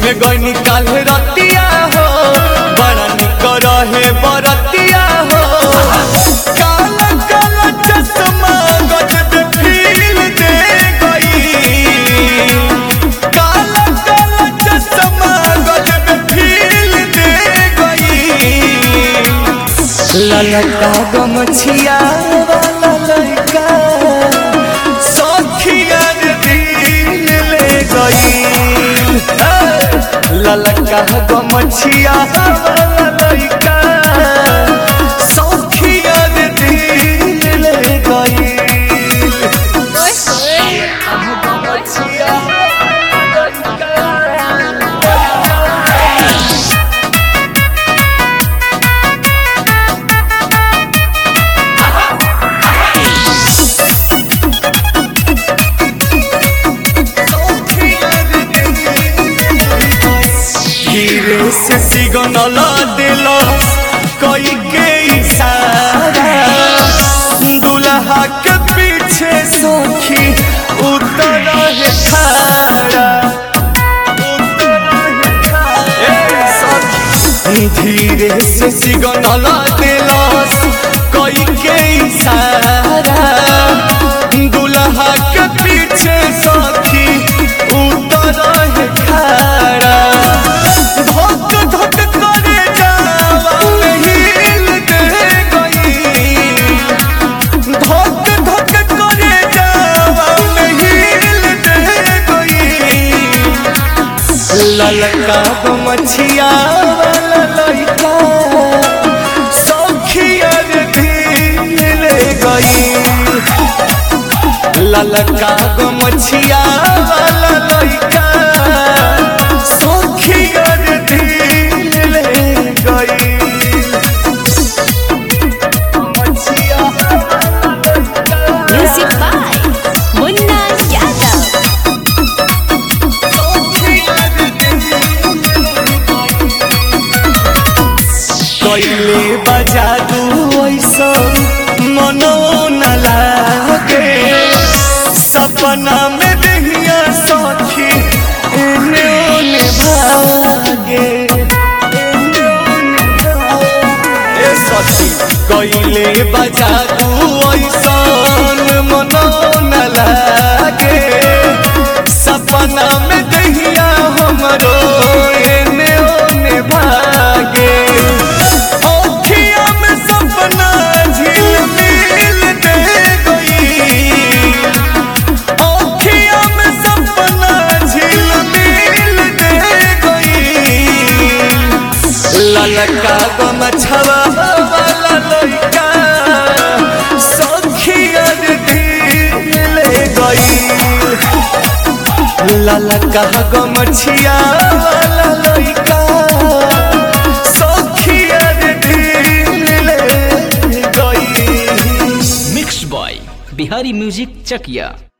घूमे गई काल रतिया हो बड़ा निक रहे बरतिया हो काला काला चश्मा गजब फील दे गई काला काला चश्मा गजब फील दे गई ललका गमछिया वाला लड़का सखिया रे दिल ले गई ललका गमछिया वाला लड़का सखिया रे दिल ले गई गमछिया हीरे से सिग्नल दिल कोई के इशारा दुल्हा के पीछे सखी उतर है खारा ए सखी, धीरे से सिग्नल दिल कोई के इशारा दुल्हा के पीछे सखी उतर है खारा धक धक करे जावा हिल दे गई धक धक करे जावा हिल दे गई ललका गमछिया वाला लड़का सखिया रे दिल ले गई ललका गमछिया वाला लड़का सखिया रे दिल ले गई गमछिया Music by Munna Yadav. कैले बजा दू ऐसा मनो न लागे सपना में दहिया सखी एने ओने भागे ए सखी कैले बजा दू ऐसा मनो न लागे सपना में दहिया हमरो एने ओने भागे ओखिया में सपना झिलमिल दे गई ओखिया में सपना झिलमिल दे गई ललका गमछवा वाला लड़का सखिया रे दिल ले गई ललका गमछिया वाला लड़का सखिया रे दिल ले गई mix by Bihari music Chakiya